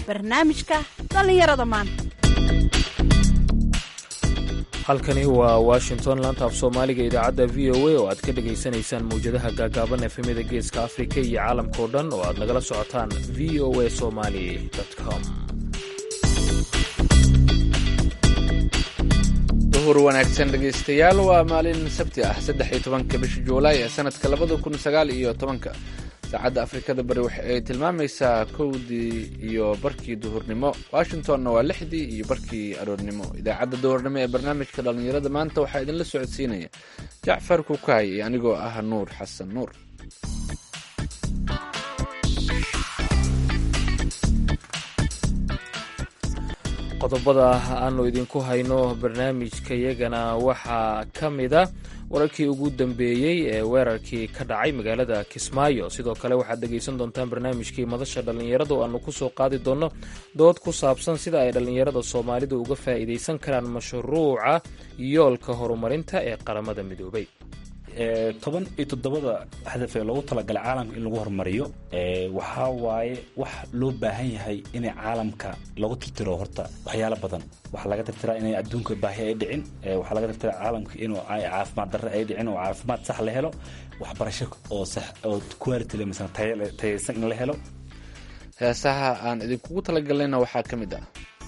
barnaamijka dhallinyarada maanta halkani waa washington laanta af soomaaliga idaacadda v o a oo aad ka dhegaysanaysaan mawjadaha gaagaaban efemyada geeska afrika iyo caalamkao dhan oo aad nagala socotaan v o a somali com duhur wanaagsan dhegaystayaal waa maalin sabti ah saddex iyo tobanka bisha juulaay ee sanadka labada kun sagaal iyo tobanka saacadda afrikada bari waxa ay tilmaamaysaa kowdii iyo barkii duhurnimo washingtonna waa lixdii iyo barkii aroornimo idaacadda duhurnimo ee barnaamijka dhallinyarada maanta waxaa idinla socodsiinaya jacfar kukaay iyo anigoo ah nuur xasan nuur qodobada aanu idinku hayno barnaamijkayagana waxaa ka mida wararkii ugu dambeeyey ee weerarkii ka dhacay magaalada kismaayo sidoo kale waxaad dhegaysan doontaan barnaamijkii madasha dhallinyarada oo aanu kusoo qaadi doonno dood ku saabsan sida ay dhallinyarada soomaalida uga faa'iidaysan karaan mashruuca yoolka horumarinta ee qaramada midoobay toban iyo toddobada hadaf ee loogu talagalay caalamka in lagu horumariyo waxaa waaye wax loo baahan yahay inay caalamka lagu tirtiro horta waxyaalo badan waxaa laga tirtiraa inay adduunka baahi ay dhicin waxaa laga tirtiraa caalamka inuu caafimaad darre ay dhicin oo caafimaad sax la helo waxbarasho oo sax oo quality le misana tayaysan in la helo heesaha aan idinkugu talagalnayna waxaa ka mid ah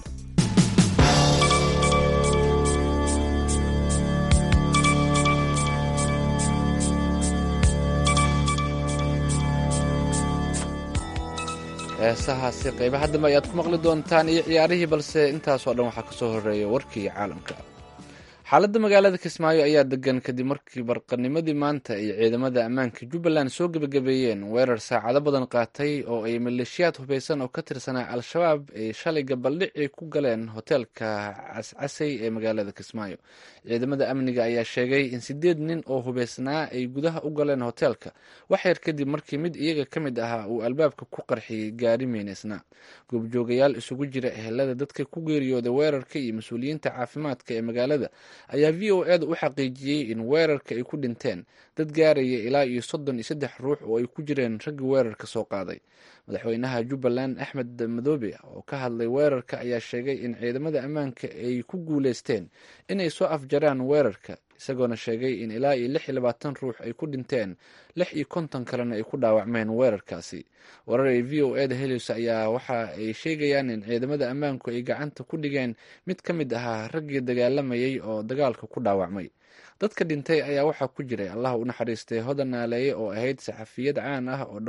heesahaasi qaybaha dambe ayaad ku maqli doontaan iyo ciyaarihii balse intaasoo dhan waxaa kasoo horeeya warkii caalamka xaaladda magaalada kismaayo ayaa degan kadib markii barqanimadii maanta ay ciidamada ammaanka jubbaland soo gebagabeeyeen weerar saacado badan qaatay oo ay maleeshiyaad hubeysan oo ka tirsanaa al-shabaab ay shalay gabaldhicii ku galeen hoteelka cascasay ee magaalada kismaayo ciidamada amniga ayaa sheegay in sideed nin oo hubeysnaa ay gudaha u galeen hoteelka wax yar kadib markii mid iyaga ka mid ahaa uu albaabka ku qarxiyey gaari meyneysnaa goobjoogayaal isugu jira ehelada dadka ku geeriyooday weerarka iyo mas-uuliyiinta caafimaadka ee magaalada ayaa v o eda u xaqiijiyey in weerarka ay ku dhinteen dad gaaraya ilaa iyo soddon iyo saddex ruux oo ay ku jireen raggii weerarka soo qaaday madaxweynaha jubbaland axmed madoobe oo ka hadlay weerarka ayaa sheegay in ciidamada ammaanka ay ku guuleysteen inay soo afjaraan weerarka isagoona sheegay in ilaa iyo lix iyo labaatan ruux ay ku dhinteen lix iyo konton kalena ay ku dhaawacmeen weerarkaasi warar ay v o eda heleysa ayaa waxa ay sheegayaan in ciidamada ammaanku ay gacanta ku dhigeen mid ka mid ahaa raggii dagaalamayay oo dagaalka ku dhaawacmay dadka dhintay ayaa waxaa ku jiray allah u naxariistay hodan naaleeye oo ahayd saxafiyad caan ah oo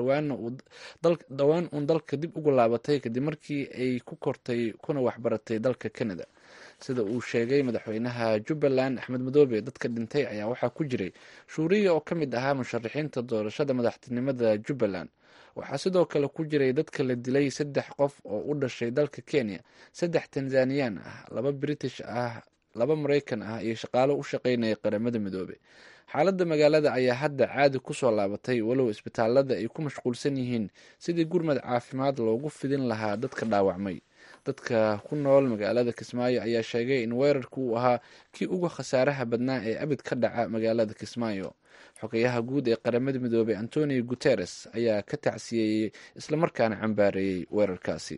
dhowaan uun dalka dib ugu laabatay kadib markii ay ku kortay kuna waxbaratay dalka canada sida uu sheegay madaxweynaha jubbaland axmed madoobe dadka dhintay ayaa waxaa ku jiray shuuriya oo ka mid ahaa musharaxiinta doorashada madaxtinimada jubbaland waxaa sidoo kale ku jiray dadka la dilay saddex qof oo u dhashay dalka kenya saddex tanzaniyaan ah laba british ah laba maraykan ah iyo shaqaalo u shaqeynaya qaramada midoobe xaaladda magaalada ayaa hadda caadi kusoo laabatay walow isbitaalada ay ku mashquulsan yihiin sidii gurmad caafimaad loogu fidin lahaa dadka dhaawacmay dadka ku nool magaalada kismaayo ayaa sheegay in weerarku uu ahaa kii uga khasaaraha badnaa ee abid ka dhaca magaalada kismaayo xogayaha guud ee qaramada midoobey antonio guteres ayaa ka tacsiyeeyey islamarkaana cambaareeyey weerarkaasi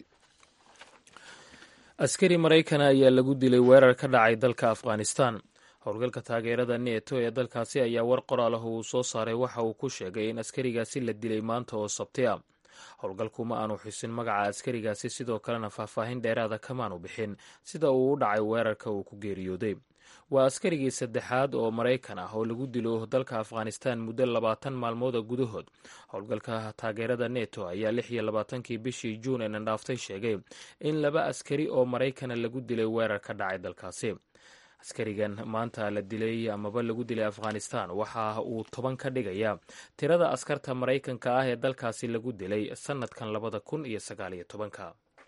askari maraykana ayaa lagu dilay weerar ka dhacay dalka afghanistan howlgalka taageerada neeto ee dalkaasi ayaa war qoraalah uu soo saaray waxa uu ku sheegay in askarigaasi la dilay maanta oo sabti a howlgalku ma aanu xusin magaca askarigaasi sidoo kalena faahfaahin dheeraada kamaanu bixin sida uu u dhacay weerarka uu ku geeriyooday waa askarigii saddexaad oo maraykan ah oo lagu dilo dalka afghanistan muddo labaatan maalmooda gudahood howlgalka taageerada neto ayaa lix iyo labaatankii bishii juun ee nandhaaftay sheegay in laba askari oo maraykana lagu dilay weerar ka dhacay dalkaasi askarigan maanta la dilay amaba lagu dilay afghanistan waxa uu toban ka dhigaya tirada askarta maraykanka ah ee dalkaasi lagu dilay sanadkan labada kun iyo sagaaliyo tobanka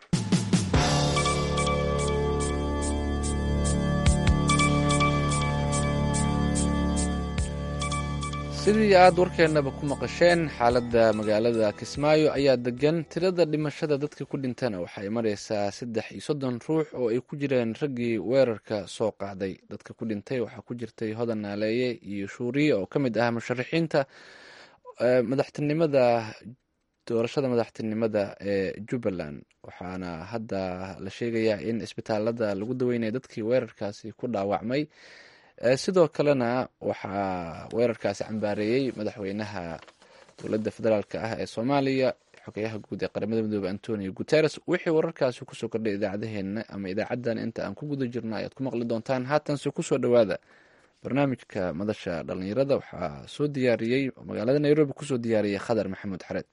sidii aad warkeennaba ku maqasheen xaaladda magaalada kismaayo ayaa degan tirada dhimashada dadka ku dhintana waxay mareysaa saddex iyo soddon ruux oo ay ku jireen raggii weerarka soo qaaday dadka ku dhintay waxaa ku jirtay hodan naaleeye iyo shuuriye oo ka mid ah musharaxiinta madaxtinimada doorashada madaxtinimada ee jubbaland waxaana hadda la sheegayaa in isbitaalada lagu daweynaya dadkii weerarkaasi ku dhaawacmay sidoo kalena waxaa weerarkaasi cambaareeyey madaxweynaha dowladda federaalk ah ee soomaaliya xogeyaha guud ee qaramada midoobe antonio guteres wixii wararkaasi kusoo kordhay idaacadeheena ama idaacadan inta aan ku guda jirno ayaad ku maqli doontaan haatanse kusoo dhowaada barnaamijka madasha dhalinyarada waxaa soo diyaariyey magaalada nairobi kusoo diyaariyey khadar maxamuud xareed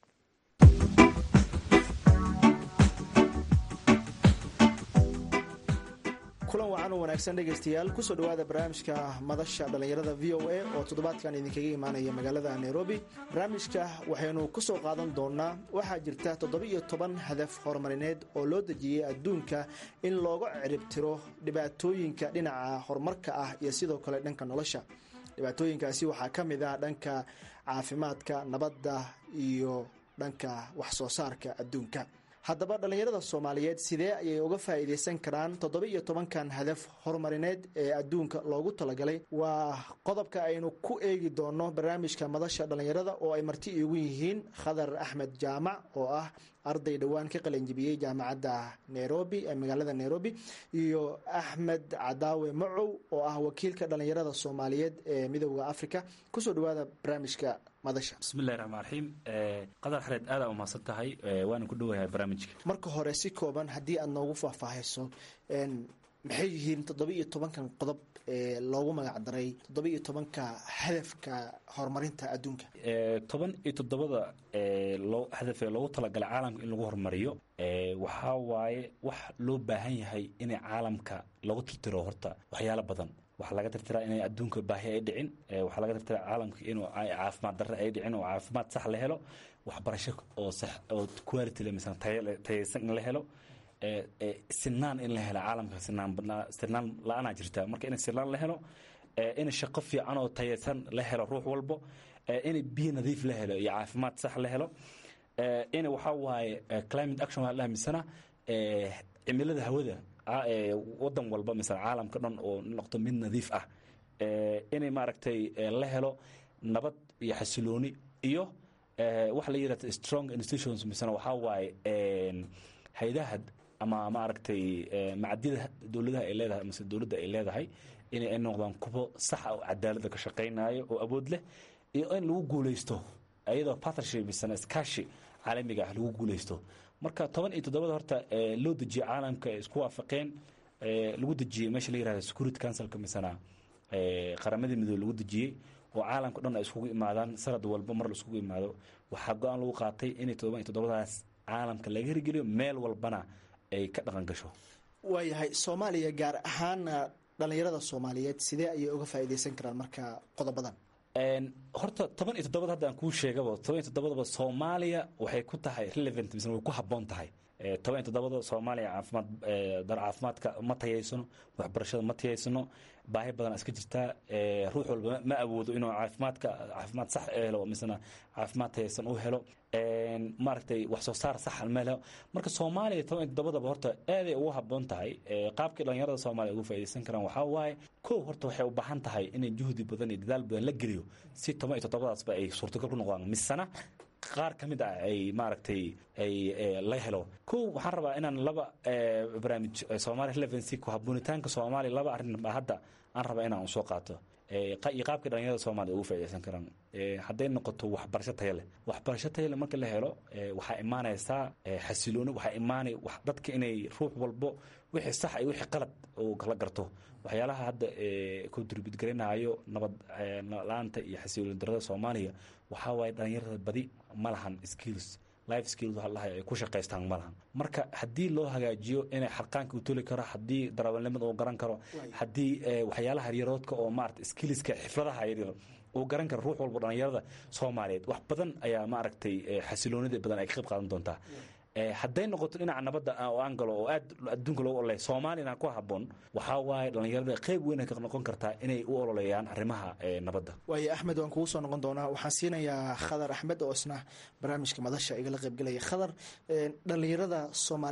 kulan wacan oo wanaagsan dhegaystayaal kusoo dhowaada barnaamijka madasha dhallinyarada v o a oo toddobaadkan idinkaga imaanaya magaalada nairobi barnaamijka waxaynu kusoo qaadan doonaa waxaa jirta toddoba-iyo toban hadaf horumarineed oo loo dejiyey adduunka in looga ciribtiro dhibaatooyinka dhinaca horumarka ah iyo sidoo kale dhanka nolosha dhibaatooyinkaasi waxaa ka mid ah dhanka caafimaadka nabadda iyo dhanka wax soo saarka adduunka haddaba dhallinyarada soomaaliyeed sidee ayay uga faa'iidaysan karaan toddoba iyo tobankan hadaf horumarineed ee adduunka loogu talagalay waa qodobka aynu ku eegi doono barnaamijka madasha dhallinyarada oo ay marti iigu yihiin khadar axmed jaamac oo ah arday dhowaan ka qalanjibiyey jaamacadda nairobi ee magaalada nairobi iyo axmed cadaawe macow oo ah wakiilka dhallinyarada soomaaliyeed ee midooda africa kusoo dhawaada barnaamijka madasha bismillahi raxmaan raxiim qadar xareed aada umahadsan tahay waana ku dhowahay barnaamijka marka hore si kooban haddii aad noogu faahfaahayso maxay yihiin toddoba iyo tobankan qodob ee loogu magac daray toddoba iyo tobanka hadafka horumarinta adduunka toban iyo toddobada loo hadafee loogu talagalay caalamka in lagu horumariyo waxaa waaye wax loo baahan yahay inay caalamka lagu tirtiro horta waxyaalo badan waxaa laga tirtiraa inay adduunka baahi ay dhicin waxaa laga tirtiraa caalamka inuu caafimaad darre ay dhicin oo caafimaad sax la helo waxbarasho oo sax oo quality le misana tayaysan in la helo sinaan in la helo caalamka sinaan sinaan la-aanaa jirta marka in sinaan la helo in shaqo fiican oo tayaysan la helo ruux walbo in biyo nadiif la helo iyo caafimaad sax la helo in waxaa waaye climate action waa la misana cimilada hawada wadan walba misala caalamka dhan oo noqdo mid nadiif ah inay maaragtay la helo nabad iyo xasilooni iyo waxa la yidhahda strong institutions misana waxaa waaye hay-adaha ama maaragtay macadida dowladaha ay leedahay mise dowladda ay leedahay inay ay noqdaan kuwo saxa oo cadaalada ka shaqaynayo oo awood leh iyo in lagu guulaysto iyadoo partnership misana iskaashi caalamiga ah lagu guulaysto marka toban iyo toddobada horta loo dejiyey caalamka ay isku waafaqeen lagu dejiyey meesha la yirahda security councilka misana qaramadii midoobe lagu dejiyey oo caalamka dhan ay iskugu imaadaan sanad walba mar la iskugu imaado waxaa go-aan lagu qaatay inay todoban iyo toddobadaas caalamka laga hirgeliyo meel walbana ay ka dhaqan gasho waayahay soomaaliya gaar ahaana dhallinyarada soomaaliyeed sidee ayay uga faa'iidaysan karaan marka qodobadan horta toban iyo toddobad hadda aan kuu sheegaba toban iyo toddobadaba soomaaliya waxay ku tahay relevant mise way ku habboon tahay toban iyo toddobada soomaaliya caafimaad dar caafimaadka ma tayaysano waxbarashada ma tayaysano baahi badan iska jirtaa ruux walba ma awoodo inuu caafimaadka caafimaad sax helo misena caafimaad tayaysan u helo maaragtay wax soo saar sax ma helo marka soomaaliya toban iyo toddobadaba horta aaday ugu habboon tahay qaabkii dhalinyarada soomaaliya ugu faa'iidaysan karaan waxaa waaye kow horta waxay u baahan tahay inay juhdi badan iyo dadaal badan la geliyo si toban iyo toddobadaasba ay suurtagal ku noqdaan misena qaar ka mid ah ay maaragtay ay la helo kow waxaan rabaa inaan laba barnaamij soomaaliya relevancy ku habboonitaanka soomaaliya laba arrin baa hadda aan rabaa inaan soo qaato iyo qaabkii dhalinyarada soomaaliya ugu faa'iidaysan karaan hadday noqoto waxbarasho tayo leh waxbarasho tayo leh marka la helo waxaa imaanaysaa xasilooni waxaa imaanay dadka inay ruux walbo wixii sax iyo wixii qalad uu kala garto waxyaalaha hadda contribute garanayo nabad la-aanta iyo xasilooni darada soomaaliya waxaa waaye dhalinyarada badi ma lahan skills life skills waxa lahay ay ku shaqaystaan ma lahan marka haddii loo hagaajiyo inay xarqaanka u toli karo haddii darawalnimada uu garan karo haddii waxyaalaha yaryaroodka oo maarata skillska xifradaha yaryar uu garan karo ruux walba dhalinyarada soomaaliyeed wax badan ayaa maaragtay xasiloonida badan ay ka qayb qaadan doontaa hadday noqoto dhinaca nabadda oo aan galo oo aad adduunka loogu ololay soomaaliyana ku habboon waxaa waaye dhallinyarada qayb weyn ay ka noqon kartaa inay u ololeeyaan arrimaha nabadda waayo axmed waan kugu soo noqon doonaa waxaan siinayaa khadar axmed oo isna barnaamijka madasha igala qaybgelaya khadar dhallinyarada soomaalida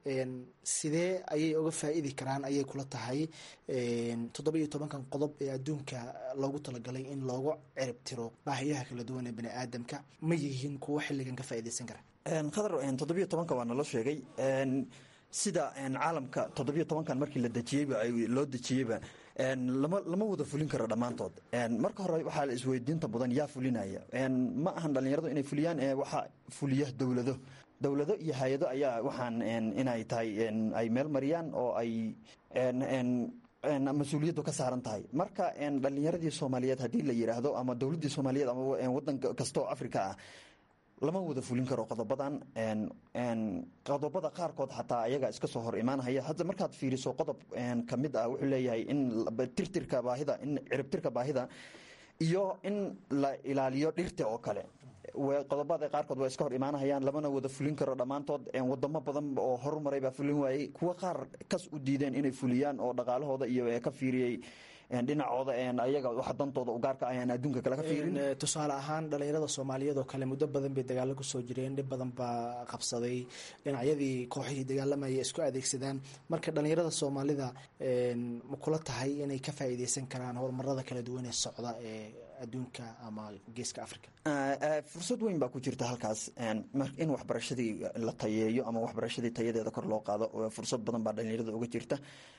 sidee ayay uga faa-iidi karaan ayay kula tahay toddoba iyo tobankan qodob ee adduunka loogu talagalay in loogu cirib tiro baahiyaha kala duwan ee bani aadamka ma yihiin kuwo xilligan ka faaideysan kara khadar toddobiyo tobanka waa nala sheegay sida caalamka toddobiyo tobankan markii la dejiyeyba loo dejiyeyba lama wada fulin karo dhammaantood marka hore waxaa la isweydiinta badan yaa fulinaya ma ahan dhallinyaradu inay fuliyaan waxaa fuliya dowlado dowlado iyo hay-ado ayaa waxaan inay tahay ay meel mariyaan oo ay mas-uuliyaddu ka saaran tahay marka dhallinyaradii soomaaliyeed haddii la yidhaahdo ama dowladdii soomaaliyeed ama wadan kastaoo africa ah lama wada fulin karo qodobadan qodobada qaarkood xataa ayaga iska soo hor imaanhaya hadda markaad fiiriso qodob ka mid ah wuxuu leeyahay in tirtirka baahida in ciribtirka baahida iyo in la ilaaliyo dhirta oo kale qodobada qaarkood waa iska hor imaanahayaan lamana wada fulin karo dhammaantood wadamo badan oo horumaray baa fulin waayey kuwa qaar kas u diideen inay fuliyaan oo dhaqaalahooda iyo ka fiiriyey dhinacooda ayaga waxa dantooda u gaarka ayaan adduunka kale ka fiirin tusaale ahaan dhalinyarada soomaaliyeed oo kale muddo badan bay dagaalo kusoo jireen dhib badan baa qabsaday dhinacyadii kooxihii dagaalamaya isku adeegsadaan marka dhalinyarada soomaalida ma kula tahay inay ka faa'iideysan karaan horumarada kala duwan ee socda ee adduunka ama geeska africa fursad weyn baa ku jirta halkaas in waxbarashadii la tayeeyo ama waxbarashadii tayadeeda kor loo qaado fursad badan baa dhalinyarada uga jirta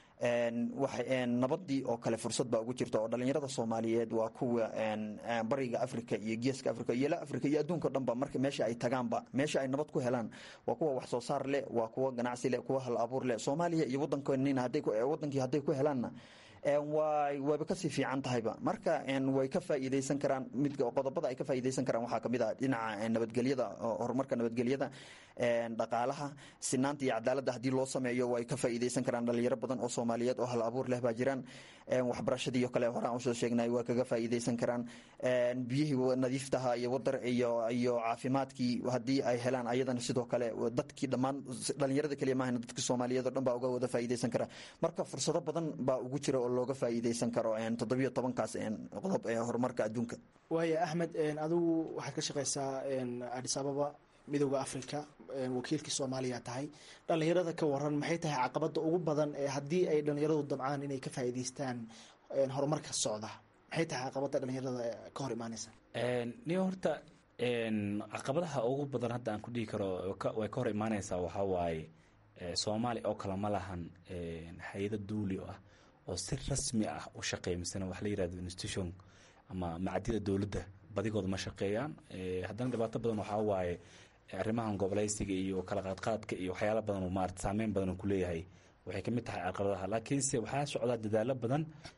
nabadii oo kale fursad baa ugu jirta oo dhalinyarada soomaaliyeed waa kuwa bariga africa iyo geeska africa iyo la africa iyo adduunka o dhanba marka meesha ay tagaanba meesha ay nabad ku helaan waa kuwa wax soo saar leh waa kuwa ganacsi leh kuwa hal abuur leh soomaaliya iyo wadankoonina wadankii hadday ku helaanna wayba kasii fiican tahayba marka way ka faa'iideysan karaan mid qodobada ay ka faa'iideysan karaan waxaa kamid ah dhinaca nabadgelyada horumarka nabadgelyada dhaqaalaha sinaanta iyo cadaaladda haddii loo sameeyo way ka faa'iideysan karaan dhalinyaro badan oo soomaaliyeed oo hal abuur leh baa jiraan waxbarashadii oo kale horaan usoo sheegnay waa kaga faa'iideysan karaan biyihii nadiiftaha iyo wadar iyo iyo caafimaadkii haddii ay helaan ayadana sidoo kale dadkii dhammaan dhalinyarada keliya maahan dadka soomaaliyeed oo dhan baa uga wada faa'iideysan kara marka fursado badan baa ugu jira oo looga faa'iideysan karo toddobiyo tobankaas qodob ee horumarka adduunka waaya axmed adigu waxaad ka shaqeysaa adis ababa midooda africa wakiilkii soomaaliya tahay dhalinyarada ka waran maxay tahay caqabada ugu badan ee haddii ay dhalinyaradu dabcaan inay ka faa'iideystaan horumarka socda maxay tahay caqabada dhalinyarada ka hor imaaneysa niyo horta caqabadaha ugu badan hadda aan ku dhihi karo way ka hor imaaneysaa waxaa waaye soomaaliya oo kale ma lahan hay-ado duuli ah oo si rasmi ah u shaqeeya misena wax la yirahdo institution ama macadida dowladda badigooda ma shaqeeyaan haddana dhibaato badan waxaa waaye arrimahan goboleysiga iyo kala qaadqaadka iyo waxyaala badan maarata saameyn badan uu kuleeyahay waxay ka mid tahay caqabadaha laakiinse waxaa socdaa dadaalo badan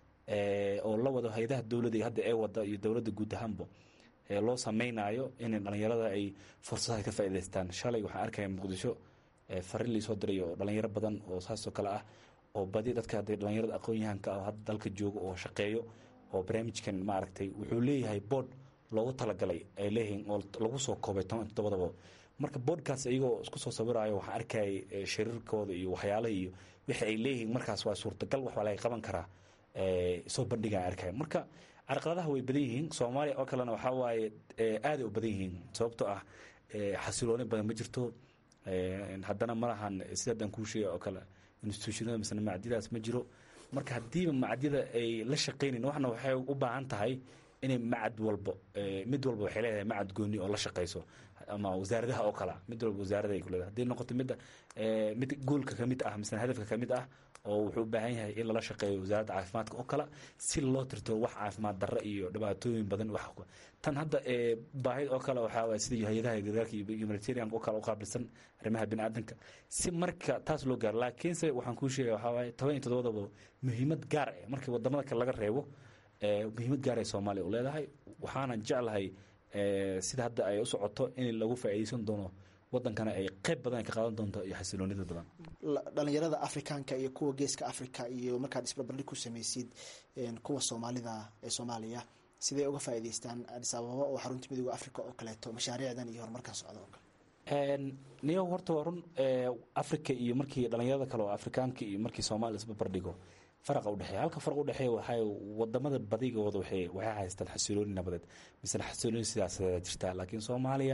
oo la wado hay-adaha dowladda hadda ee wada iyo dowladda guud ahaanba loo sameynaayo in dhalinyarada ay fursadaha ka faa'iideystaan shalay waxaan arkaya muqdisho farin laisoo diray oo dhalinyaro badan oo saasoo kale ah oo badi dadka hadee dhalinyarada aqoon-yahanka ah hadda dalka jooga oo shaqeeyo oo barnaamijkan maaragtay wuxuu leeyahay board loogu talagalay ay leeyihiin oo lagu soo koobay toban toddobadaba marka boodhkaas iyagoo isku soo sawiraayo waxaan arkayay shariirkooda iyo waxyaalaha iyo wixii ay leeyihiin markaas waa suurtagal wax waa laga qaban karaa soo bandhigaan arkaya marka carqaladaha way badan yihiin soomaaliya oo kalena waxaa waaye aaday u badan yihiin sababtoo ah xasilooni badan ma jirto haddana ma lahan sida haddaan kuu sheegay oo kale institutionada misena macdiyadaas ma jiro marka haddiiba macdiyada ay la shaqaynayn waxna waxay u baahan tahay inay macad walbo mid walba waxay leedahay macad gooni oo la shaqayso ama wasaaradaha oo kale mid walba wasaarada ay ku leedahay haddii noqoto midda mid goolka ka mid ah misena hadafka ka mid ah oo wuxuu u baahan yahay in lala shaqeeyo wasaaradda caafimaadka oo kale si loo tirtiro wax caafimaad darro iyo dhibaatooyin badan wax tan hadda baahid oo kale waxaa waay sida hay-adaha gargaarka iyo humanitarian oo kale u qaabilsan arrimaha bini aadanka si marka taas loo gaaro laakiinse waxaan kuu sheegaya waxaa waaye toban iyo toddobadaba muhiimad gaar ah markii wadamada kale laga reebo muhiimad gaar ay soomaaliya u leedahay waxaana jeclahay sida hadda ay u socoto in lagu faa'iideysan doono wadankana ay qayb badan ka qaadan doonto iyo xasiloonida badan dhalinyarada afrikaanka iyo kuwa geeska africa iyo markaad isbarbardhig ku sameysid kuwa soomaalida ee soomaaliya sidee uga faa'iideystaan adis ababa oo xarunta midooda africa oo kaleeto mashaariicdan iyo horumarkan socda oo kale niyo horta waa run africa iyo markii dhalinyarada kale oo afrikaanka iyo markii soomaaliya isbarbardhigo faraqa udhexeeya halka faraq udhexeeya waxay wadamada badigooda waxay waxay haystaan xasilooni nabadeed misena xasilooni sidaasadaa jirtaa laakiin soomaaliya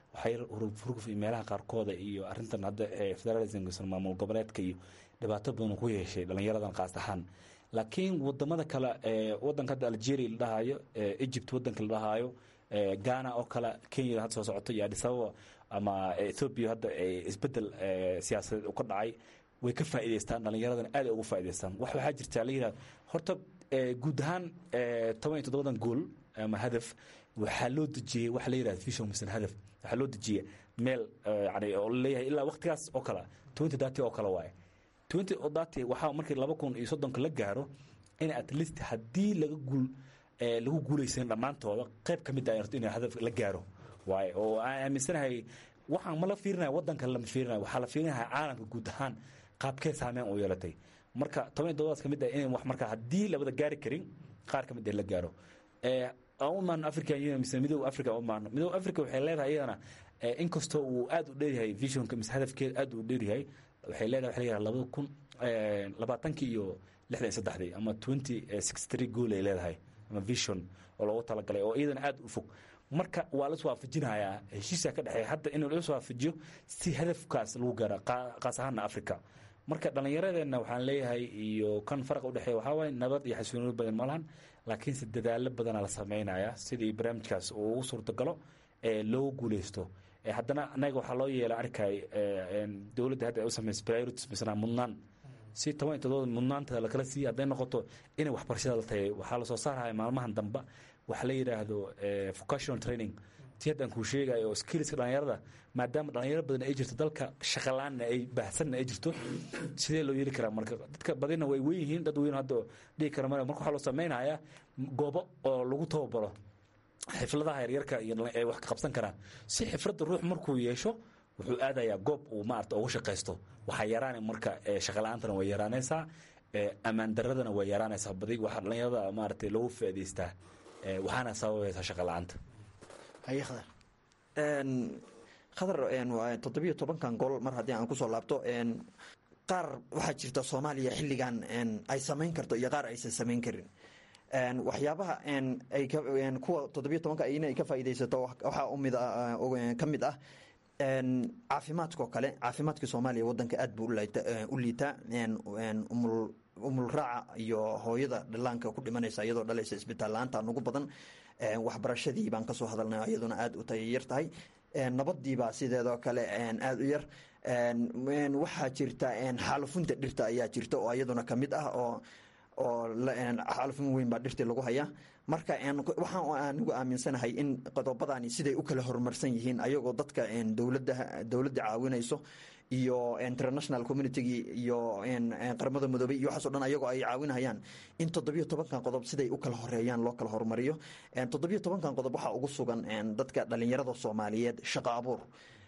waxay hurguf iyo meelaha qaarkooda iyo arrintan hadda federalismka maamul goboleedka iyo dhibaato badan ku yeeshay dhallinyaradan qaas ahaan laakiin wadamada kale wadanka hadda algeria la dhahayo egypt wadanka la dhahayo ghana oo kale kenya hadda soo socoto iyo addis ababa ama ethoobia hadda isbedel siyaasadeed u ka dhacay way ka faa'idaystaan dhallinyaradan aad ay ugu faa'idaystaan wax waxaa jirta la yidhahda horta guud ahaan toban iyo toddobadan gool ama hadaf waxaa loo dejiyey waxa la yidhahda vision mission hadaf waxaa loo dejiyey meel yani oo leeyahay ilaa waqtigaas oo kale twenty thirty oo kale waaye twenty thirty waxaa markii laba kun iyo soddonka la gaaro in at least haddii laga guul lagu guulaysan dhammaantooda qayb ka mid ah in hadaf la gaaro waaye oo aan aaminsanahay waxaan ma la fiirinaya waddanka lama fiirinaya waxaa la fiirinaya caalamka guud ahaan qaabkee saameyn u yeelatay marka toban iyo toddobadas ka mid ah in wax marka haddii labada gaari karin qaar ka mid ah la gaaro aan u imaano african union mise midooda africa u imaano midooda africa waxay leedahay iyadana inkastoo uu aad u dheeryahay visionka mise hadafkeeda aad u dheeryahay waxay leedahay waxa la yidhaha labada kun labaatankii iyo lixdan iyo saddexdii ama twenty sixty three goal ay leedahay ama vision oo loogu talagalay oo iyadana aad u fog marka waa las waafajinayaa heshiisaa ka dhexeeya hadda in las waafajiyo si hadafkaas lagu gaaro qaas ahaana africa marka dhallinyaradeenna waxaan leeyahay iyo kan faraqa udhexeeya waxaa waaye nabad iyo xasilooni badan ma lahan laakiinse dadaalo badanaa la samaynayaa sidii barnaamijkaas uu ugu suurtagalo ee loogu guuleysto haddana anaga waxaa loo yeela arkay dowladda hadda ay u samaysa priorities misnaa mudnaan si toban iyo toddoba mudnaantada lakala siiya hadday noqoto inay waxbarashada la tagay waxaa lasoo saaraya maalmahan damba waxa la yidhaahdo vocational training ti haddaan kuu sheegayo oo skillska dhallinyarada maadaama dhallinyaro badan ay jirto dalka shaqalaanna ay baahsanna ay jirto sidee loo yeeli karaa marka dadka badina way weyn yihiin dad weyn hadda dhihi kara male marka waxaa loo samaynayaa goobo oo lagu tababaro xifladaha yaryarka iyo ay wax ka qabsan karaan si xifradda ruux markuu yeesho wuxuu aadayaa goob uu maarata ugu shaqaysto waxaa yaraana marka shaqala-aantana way yaraanaysaa ammaan daradana way yaraanaysaa badi waxaa dhallinyarada maaragtay lagu faa'idaystaa waxaana sababaysaa shaqa la-aanta haye khadar khadar toddobiyo tobankan gol mar haddii aan kusoo laabto qaar waxaa jirta soomaaliya xilligan ay samayn karto iyo qaar aysan samayn karin waxyaabaha ay kuwa toddobiyo tobanka ina ay ka faa'iidaysato waxaa umid ka mid ah caafimaadka oo kale caafimaadka soomaaliya wadanka aad buu u liitaa umul raaca iyo hooyada dhallaanka ku dhimanaysa iyadoo dhalaysa isbitaal la-aanta nugu badan waxbarashadii baan kasoo hadalnay iyaduna aad u tayayar tahay nabadiibaa sideedoo kale aada u yar waxaa jirta xaalufunta dhirta ayaa jirta oo iyaduna kamid ah oo oo xaalufin weyn baa dhirtii lagu hayaa marka waxaan anigu aaminsanahay in qodobadani siday u kala horumarsan yihiin ayagoo dadka dowlada dowladda caawinayso iyo international communitygii iyo qaramada midoobey iyo waxaaso dhan ayagoo ay caawinayaan in toddobiyo tobankan qodob siday u kala horeeyaan loo kala horumariyo toddobiyo tobankan qodob waxaa ugu sugan dadka dhalinyarada soomaaliyeed shaqo abuur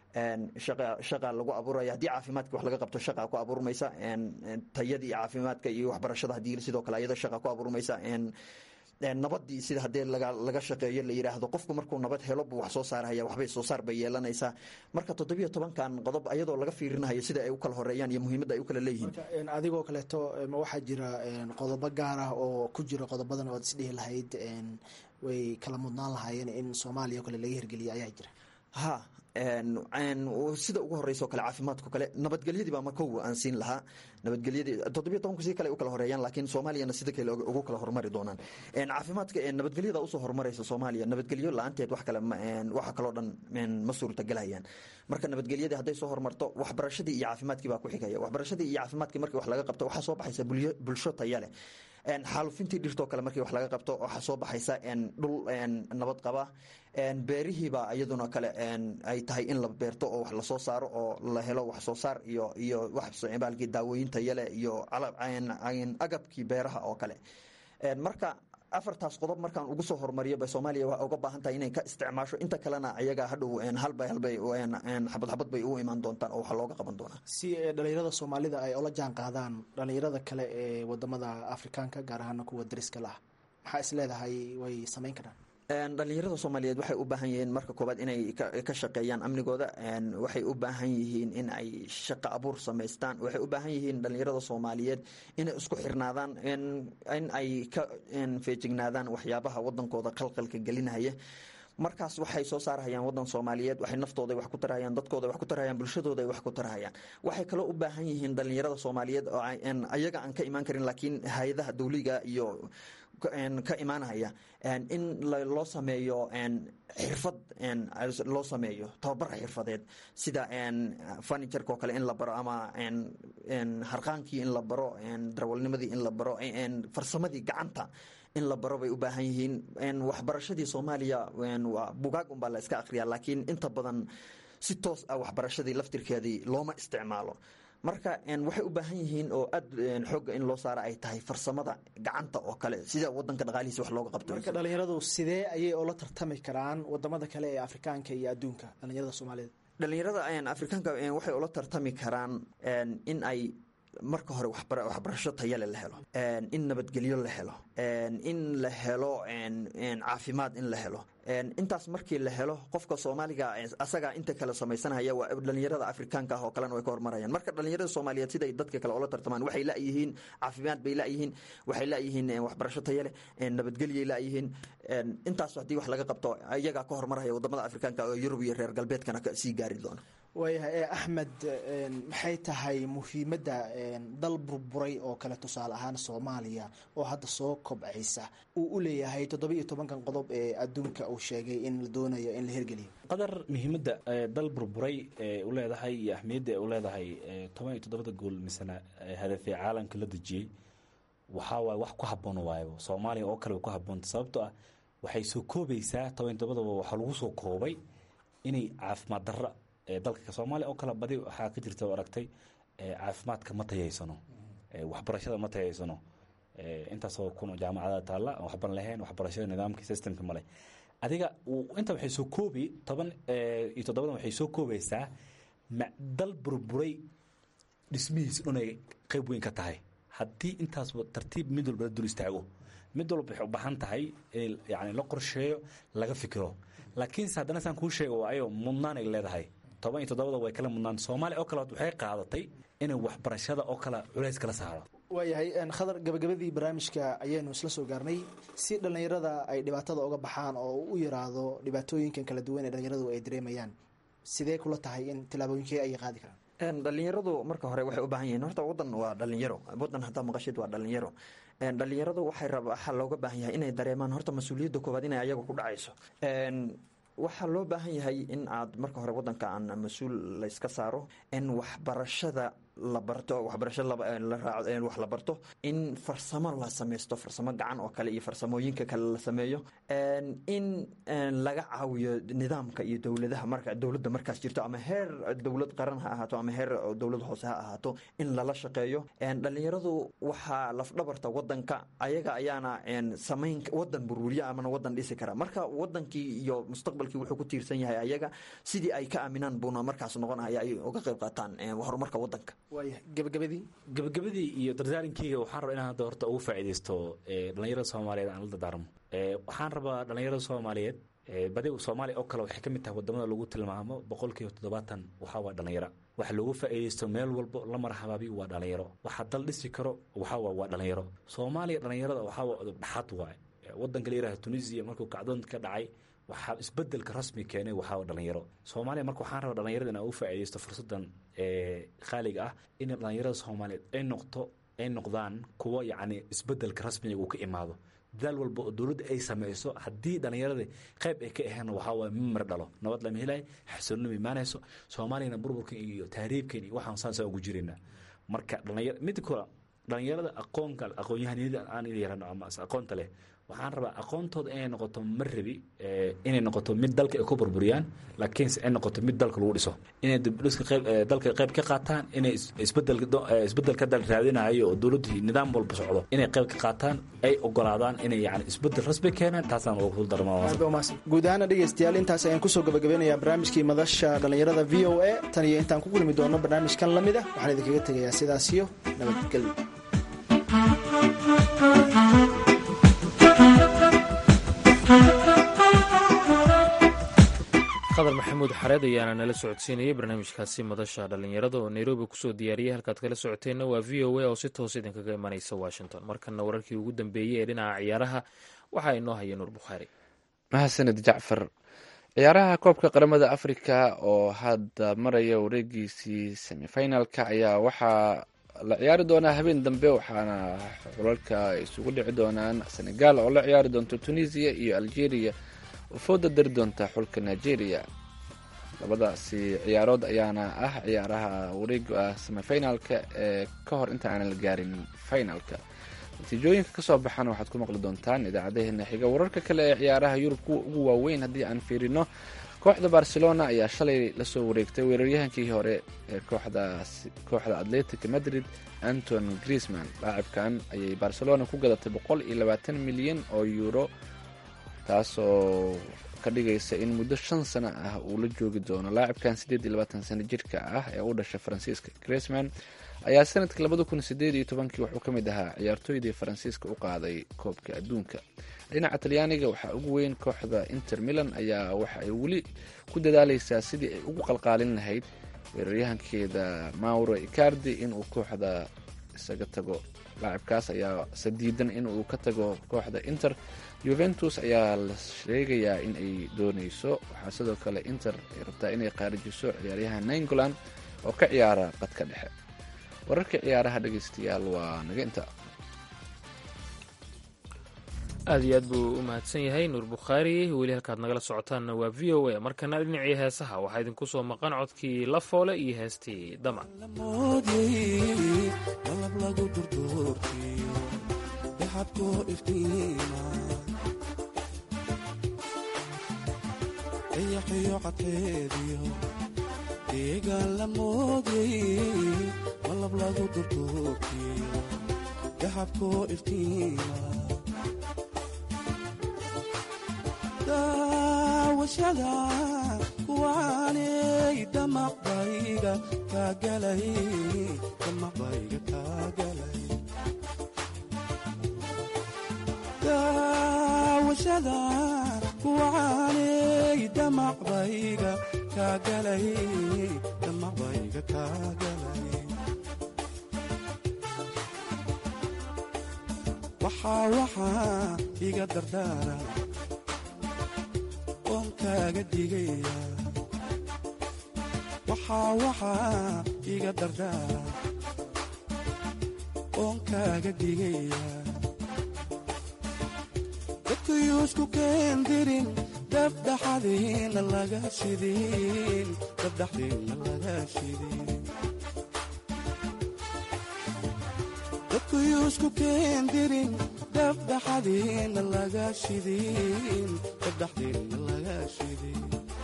shaqa lagu abuuraya haddii caafimaadka wax laga qabto shaqa ku abuurmaysa tayadii caafimaadka iyo waxbarashada hadii sidoo kale ayada shaqa ku abuurmaysa nabadii sida haddii laga shaqeeyo la yidhaahdo qofku markuu nabad helo buu wax soo saarhaya waxbay soo saar bay yeelanaysaa marka toddobiyo tobankan qodob ayadoo laga fiirinayo sida ay u kala horeeyaan iyo muhiimadda ay u kala leeyihiin adigoo kaleeto ma waxaa jira qodobo gaar ah oo ku jira qodobadan ood isdhihi lahayd way kala mudnaan lahaayeen in soomaaliya o kale laga hirgeliya ayaa jira ha sida ugu horeyso kale caafimaadko kale nabadgelyadii baa makow aan siin lahaa nabadgelyadii toddobiyo tobanku si kale u kala horeeyaan laakiin soomaaliyana sida kale ugu kala horumari doonaan caafimaadka nabadgelyada usoo horumaraysa soomaaliya nabadgelyo la-aanteed wax kale waxa kaloo dhan ma suurtagelayaan marka nabadgelyadii hadday soo horumarto waxbarashadii iyo caafimaadkii baa ku xigaya waxbarashadii iyo caafimaadkii markii wax laga qabto waxaa soo baxaysa bulsho taya leh xaalufintii dhirtoo kale markii wax laga qabto waxaa soo baxaysa dhul nabad qaba beerihiibaa iyaduna kale ay tahay in la beerto oo wax lasoo saaro oo la helo wax soo saar iyo iyo waxbaalkii daawooyin tayale iyo agabkii beeraha oo kale marka afartaas qodob markaan ugu soo horumariyo ba soomaaliya waa uga baahan tahay inay ka isticmaasho inta kalena ayaga hadhow halbay halbay xabad xabad bay ugu imaan doontaan oo waxa looga qaban doonaa si dhalinyarada soomaalida ay ola jaan qaadaan dhalinyarada kale ee wadamada afrikaanka gaar ahaana kuwa dariska lah maxaa is leedahay way samayn karaan dhalinyarada soomaaliyeed waxay u baahan yihiin marka koobaad inay ka shaqeeyaan amnigooda waxay u baahan yihiin in ay shaqo abuur samaystaan waxay u baahan yihiin dhalinyarada soomaaliyeed inay isku xirnaadaan in ay ka feejignaadaan waxyaabaha wadankooda qalqalka gelinaya markaas waxay soo saarhayaan wadan soomaaliyeed waxay naftooda wax ku tarahayaan dadkooda wax ku tarahayaan bulshadooda ay wax ku tarahayaan waxay kaloo u baahan yihiin dhalinyarada soomaaliyeed oo ayaga aan ka imaan karin laakiin hay-adaha dawliga iyo ka imaanaya in loo sameeyo xirfad loo sameeyo tababar xirfadeed sida furnitureka oo kale in la baro ama harqaankii in la baro darawalnimadii in la baro farsamadii gacanta in la baro bay u baahan yihiin waxbarashadii soomaaliya bugaag unbaa la iska akhriyaa laakiin inta badan si toos ah waxbarashadii laftirkeedii looma isticmaalo marka waxay u baahan yihiin oo aad xooga in loo saara ay tahay farsamada gacanta oo kale sida wadanka dhaqaalihiisa wax looga qabto marka dhalinyaradu sidee ayay oola tartami karaan wadamada kale ee afrikaanka iyo adduunka dhalinyarada soomaaliyeed dhalinyarada afrikaanka waxay ula tartami karaan in ay marka hore waxbarasho tayale la helo in nabadgelyo la helo in la helo caafimaad in la helo intaas markii la helo qofka soomaaliga asagaa inta kale samaysanhaya waa dhalinyarada afrikaanka ah oo kalena way ka hormarayaan marka dhalinyarada soomaaliyeed siday dadka kale oola tartamaan waxay layihiin caafimaad bay layihiin waxay layihiin waxbarasho taya leh nabadgelyay layihiin intaas haddii wax laga qabto iyagaa ka hormaraya wadamada afrikaanka oo yurub iyo reer galbeedkana sii gaari doona waayahay axmed maxay tahay muhiimadda dal burburay oo kale tusaale ahaan soomaaliya oo hadda soo kobcaysa uu u leeyahay toddoba iyo tobankan qodob ee adduunka uu sheegay in la doonayo in la hirgeliyo qadar muhiimadda dal burburay ee u leedahay iyo ahmiyadda ee u leedahay toban iyo toddobada gool misena hadafee caalamka la dejiyey waxaa waay wax ku haboon waayo soomaaliya oo kale way ku haboonta sababtoo ah waxay soo koobaysaa toban iyo toddobadaba waxaa lagu soo koobay inay caafimaad darra dalka soomaaliya oo kale badi waxaa ka jirta oo aragtay caafimaadka ma tayaysano waxbarashada ma tayaysano intaasoo kun jaamacada taalla waxban lahayn waxbarashada nidaamka systemka male adiga inta waxay soo koobi toban iyo toddobadan waxay soo koobaysaa dal burburay dhismihiis inay qayb weyn ka tahay haddii intaas tartiib mid walba la dul istaago mid walba waxay u baahan tahay in yani la qorsheeyo laga fikiro laakiinse haddana saan kuu sheega waayo mudnaan ay leedahay toban iyo toddobada way kala mudnaan soomaaliya oo kale waxay qaadatay inay waxbarashada oo kale culays kala saaro waayahay khadar gabagabadii barnaamijka ayaynu isla soo gaarnay si dhallinyarada ay dhibaatada uga baxaan oo u yiraahdo dhibaatooyinkan kala duwan ee dhallinyaradu ay dareemayaan sidee kula tahay in tilaabooyinkee ayay qaadi karaan dhalinyaradu marka hore waxay u baahan yihiin horta wadan waa dhalinyaro wadan haddaa maqashid waa dhalinyaro dhalinyaradu waxay rab waxaa looga baahan yahay inay dareemaan horta mas-uuliyadda koowaad inay ayaga ku dhacayso waxaa loo baahan yahay in aad marka hore wadanka aan mas-uul layska saaro in waxbarashada la barto waxbarasho wax la barto in farsamo la samaysto farsamo gacan oo kale iyo farsamooyinka kale la sameeyo in laga caawiyo nidaamka iyo dowladaha marka dowladda markaas jirto ama heer dowlad qaran ha ahaato ama heer dowlad hoose ha ahaato in lala shaqeeyo dhalinyaradu waxaa lafdhabarta wadanka ayaga ayaana samayn wadan burwuriya amana wadan dhisi kara marka wadankii iyo mustaqbalkii wuxuu ku tiirsan yahay ayaga sidii ay ka aaminaan buuna markaas noqonaya ay uga qayb qaataan horumarka wadanka gabagabadii gabagabadii iyo dardaarinkeyga waxaan rabaa inaan hadda horta ugu faa'iidaysto dhalinyarada soomaaliyeed aan la dardaarmo waxaan rabaa dhalinyarada soomaaliyeed badi soomaaliya oo kale waxay ka mid tahay wadamada lagu tilmaamo boqolkiiba toddobaatan waxaa waa dhalinyaro waxa loogu faa'iidaysto meel walbo la marxabaabi waa dhalinyaro waxa dal dhisi karo waxaa waa waa dhalinyaro soomaaliya dhalinyarada waxaa waa udub dhaxad waaye wadanka la yiraahdo tunisia markuu kacdoon ka dhacay waxaa isbedelka rasmi keenay waxaa dhalinyaro soomaaliya marka waxaan rabaa dhalinyarada inaa u faa'iidaysto fursadan qaaliga ah in dhalinyarada soomaaliyeed ay noqto ay noqdaan kuwo yacni isbedelka rasmiga uu ka imaado dadaal walba oo dowladda ay sameyso haddii dhallinyarada qayb ay ka aheen waxaa waye mimar dhalo nabad lama helayo xasilnima imaanayso soomaaliyana burburkan iyo tahriibkan iyo waxaan saasa ugu jirayna marka dhalinyar midda kale dhalinyarada aqoonka aqoon-yahaniyada aan yarano ama aqoonta leh waxaan rabaa aqoontooda inay noqoto ma rabi inay noqoto mid dalka ay ku burburiyaan laakiinse ay noqoto mid dalka lagu dhiso inay dibdhiska qayb dalka qayb ka qaataan inay isbedel isbedelka dal raadinayo oo dowladdu nidaam walba socdo inay qayb ka qaataan ay ogolaadaan inay yani isbedel rasmi keenaan taasaan ugu kul darmaa guud ahaana dhegeystayaal intaas ayaan kusoo gabagabeynayaa barnaamijkii madasha dhallinyarada v o a tan iyo intaan ku kulmi doono barnaamijkan lamid ah waxaan idinkaga tegayaa sidaas iyo nabadgelyo qadar maxamuud xareed ayaana nala socodsiinayay barnaamijkaasi madasha dhallinyarada oo nairobi kusoo diyaariyay halkaad kala socoteenna waa v o a oo si toos idinkaga imanaysa washington markana wararkii ugu dambeeyey ee dhinaca ciyaaraha waxaa inoo haya nuur bukhaari mahadsanid jacfar ciyaaraha koobka qaramada africa oo hadda maraya wareegiisii semifinalka ayaa waxaa la ciyaari doonaa habeen dambe waxaana xulalka isugu dhici doonaan senegal oo la ciyaari doonto tunisia iyo algeria oo fooda dari doonta xulka nigeria labadaasi ciyaarood ayaana ah ciyaaraha wareega ah semifinalka ee ka hor inta aanan la gaarin finalka natiijooyinka kasoo baxana waxaad ku maqli doontaan idaacadaheena xiga wararka kale ee ciyaaraha yurub kuwa ugu waaweyn haddii aan fiirino kooxda barcelona ayaa shalay lasoo wareegtay weeraryahankii hore ee kooxda atletic madrid anton griezman laacibkan ayay barcelona ku gadatay boqol iyo labaatan milyan oo euro taasoo ka dhigaysa in muddo shan sano ah uu la joogi doono laacibkan siddeed iyo labaatan sano jirka ah ee u dhashay faransiiska griezman ayaa sanadkii labada kun sideed iyo tobankii wuxuu ka mid ahaa ciyaartooydii faransiiska u qaaday koobka adduunka dhinaca talyaaniga waxaa ugu weyn kooxda inter milan ayaa waxa ay weli ku dadaaleysaa sidii ay ugu qalqaalin lahayd weeraryahankeeda mauro icardi inuu kooxda isaga tago laacibkaas ayaa sadiidan inuu ka tago kooxda inter juventus ayaa la sheegayaa in ay dooneyso waxaa sidoo kale inter ay rabtaa inay qaarijiso ciyaaryahan nainggoland oo ka ciyaara qadka dhexe wararka ciyaaraha dhegeystayaal waa naga inta aad iyo aad buu u mahadsan yahay nuur bukhaari weli halkaad nagala socotaanna waa v o a markana dhinacii heesaha waxaa idinku soo maqan codkii la foole iyo heestii damac deegaan la moodyay malab lagu durduurkiyo dahabkoo iftiima daawashada kuwaanay damaqbayga kaagalay damaqbayga kaagalay daawashada kuwaanay damaqbayga kaagalay damaqbayga kaagalay waxaa waxaa iga dardaara oon kaaga digaya waxaa waxaa iga dardaara oon kaaga digaya dadkuyuusku keendirin dabdhaxadiina laga shidin dabdhaxdiina laga shidin dadkuyuusku keendirin dabdhaxadiina laga shidin dabdhaxdiina laga shidin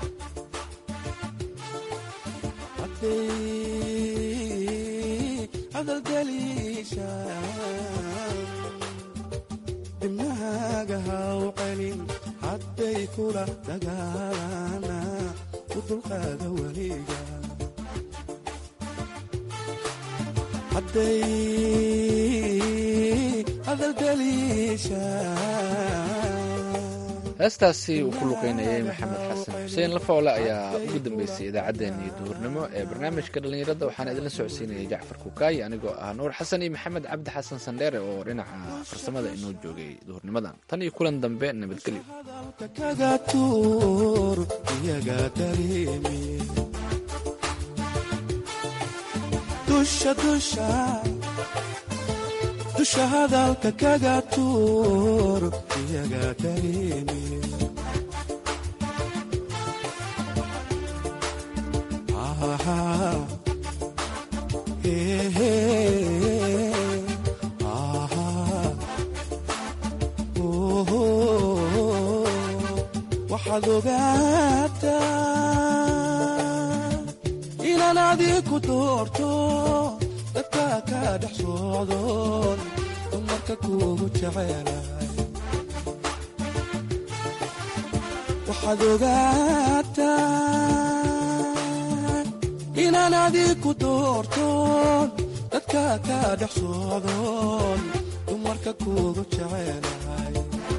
hadday hadalgeliishaan dibnahaaga haw celin hadday kula dagaalana u dulqaada weliga hadday hadalgeliishaan heestaasi uu ku luqeynayay maxamed xasan xuseen lafoole ayaa ugu dambeysay idaacaddeenii duhurnimo ee barnaamijka dhallinyarada waxaana idinla socodsiinayay jacfar kukaay anigoo ah nuur xasan iyo maxamed cabdi xasan sandheere oo dhinaca farsamada inoo joogay duhurnimadan tan iyo kulan dambe nabadgelyo kaga tuur iyaga dareemi dusha dusha dusha hadalka kaga tuur iyaga dareemi waxaad ogaataa inaan adiku doorto dadka ka dhex socdoon dumarka kuugu jecelahay waxaad ogaataa inaan adiku doortoon dadka ka dhex socdoon dumarka kuugu jecelahay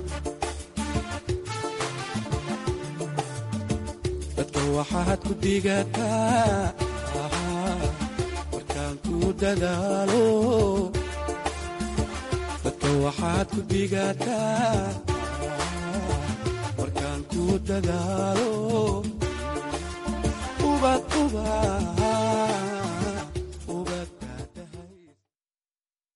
dadka waxaad ku digataa markaan ku dadaalo dadka waxaad ku digataa markaan dadaalo ubad ubad